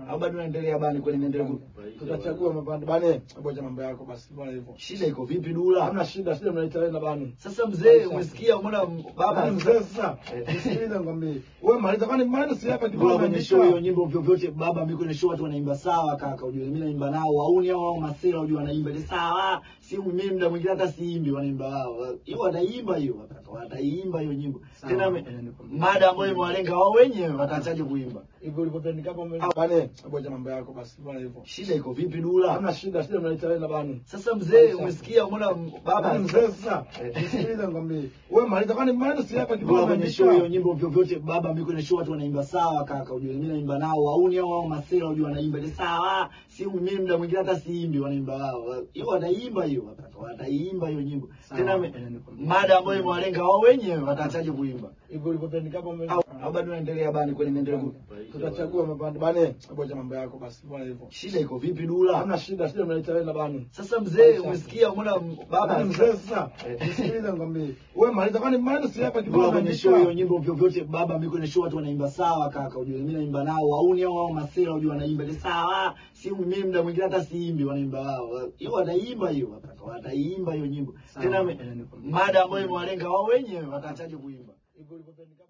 au bado unaendelea bani kweli naendelea ku... tutachagua mapande bane boja mambo yako basi bwana hivyo shida iko vipi dula hamna shida shida mnaita wewe na bani sasa mzee umesikia umeona baba baba mzee sasa nisikilize ngwambie wewe maliza kwani mali si hapa Bora kibao kwenye show hiyo nyimbo vyovyote baba mimi kwenye show watu wanaimba sawa kaka ujue mimi naimba nao wauni hao wao masela ujue wanaimba ile sawa si mimi muda mwingine hata siimbi wanaimba wao hiyo wataimba hiyo kaka wataimba hiyo nyimbo Sawa, tena ngoja me- nikwambie. mada ambayo imewalenga wao wenyewe wataachaje kuimba hivyo ulivyopendeka hapo mbele bane boja mambo yako basi bwana hivyo shida iko vipi dula hamna shida shida mnaita wewe na bani sasa mzee umesikia umeona baba baba mzee sasa nisikilize ngwambie wewe maliza kwani mali si hapa Bora kibao kwenye show hiyo nyimbo vyovyote baba mimi kwenye show watu wanaimba sawa kaka ujue mimi naimba nao wauni hao wao masela ujue wanaimba ile sawa si mimi muda mwingine hata siimbi wanaimba wao hiyo wataimba hiyo kaka wataimba hiyo nyimbo Sawa, tena me- ngoja nikwambie. mada ambayo imewalenga wao wenyewe wataachaje kuimba hivyo ulivyopendeka hapo mbele au au bado unaendelea bani kweli naendelea ku... tutachagua mapande bane boja mambo yako basi bwana hivyo shida iko vipi dula hamna shida shida mnaita wewe na bani sasa mzee umesikia umeona baba baba mzee sasa nisikilize ngwambie wewe maliza kwani mali si hapa Bora kibao kwenye show hiyo nyimbo vyovyote baba mimi kwenye show watu wanaimba sawa kaka ujue mimi naimba nao wauni hao wao masela ujue wanaimba ile sawa si mimi muda mwingine hata siimbi wanaimba wao hiyo wataimba hiyo kaka wataimba hiyo nyimbo Sawa, tena me- ngoja nikwambie. mada ambayo imewalenga wao wenyewe wataachaje kuimba hivyo ulivyopendeka